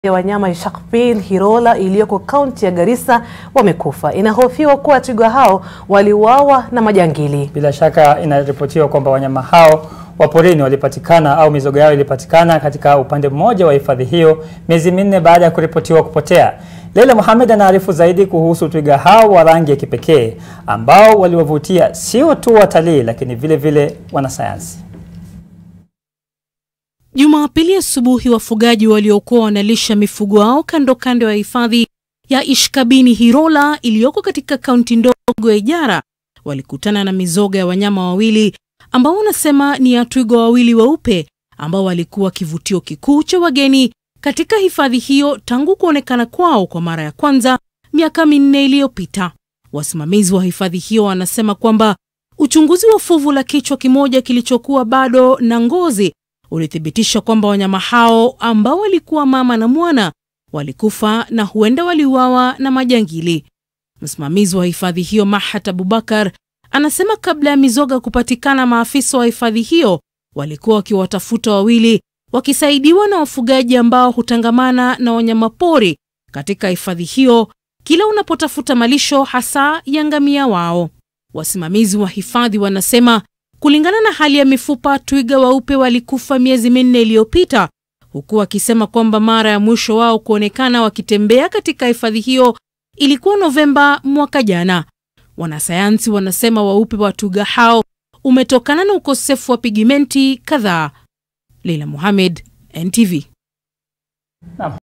ya wanyama ya Sharkville Hirola iliyoko kaunti ya Garissa wamekufa. Inahofiwa kuwa twiga hao waliuawa na majangili. Bila shaka inaripotiwa kwamba wanyama hao wa porini walipatikana au mizoga yao ilipatikana katika upande mmoja wa hifadhi hiyo miezi minne baada ya kuripotiwa kupotea. Leila Mohamed anaarifu zaidi kuhusu twiga hao wa rangi ya kipekee ambao waliwavutia sio tu watalii lakini vile vile wanasayansi. Jumapili asubuhi wafugaji waliokuwa wanalisha mifugo wao kando kando ya hifadhi ya Ishkabini Hirola iliyoko katika kaunti ndogo ya Ijara walikutana na mizoga ya wanyama wawili ambao wanasema ni ya twiga wawili weupe ambao walikuwa kivutio kikuu cha wageni katika hifadhi hiyo tangu kuonekana kwao kwa mara ya kwanza miaka minne iliyopita. Wasimamizi wa hifadhi hiyo wanasema kwamba uchunguzi wa fuvu la kichwa kimoja kilichokuwa bado na ngozi ulithibitisha kwamba wanyama hao ambao walikuwa mama na mwana walikufa na huenda waliuawa na majangili. Msimamizi wa hifadhi hiyo Mahat Abubakar anasema kabla ya mizoga kupatikana, maafisa wa hifadhi hiyo walikuwa wakiwatafuta wawili wakisaidiwa na wafugaji ambao hutangamana na wanyamapori katika hifadhi hiyo kila unapotafuta malisho hasa ya ngamia wao. Wasimamizi wa hifadhi wanasema kulingana na hali ya mifupa, twiga weupe walikufa miezi minne iliyopita, huku wakisema kwamba mara ya mwisho wao kuonekana wakitembea katika hifadhi hiyo ilikuwa Novemba mwaka jana. Wanasayansi wanasema weupe wa twiga hao umetokana na ukosefu wa pigmenti kadhaa. Leila Mohamed, NTV.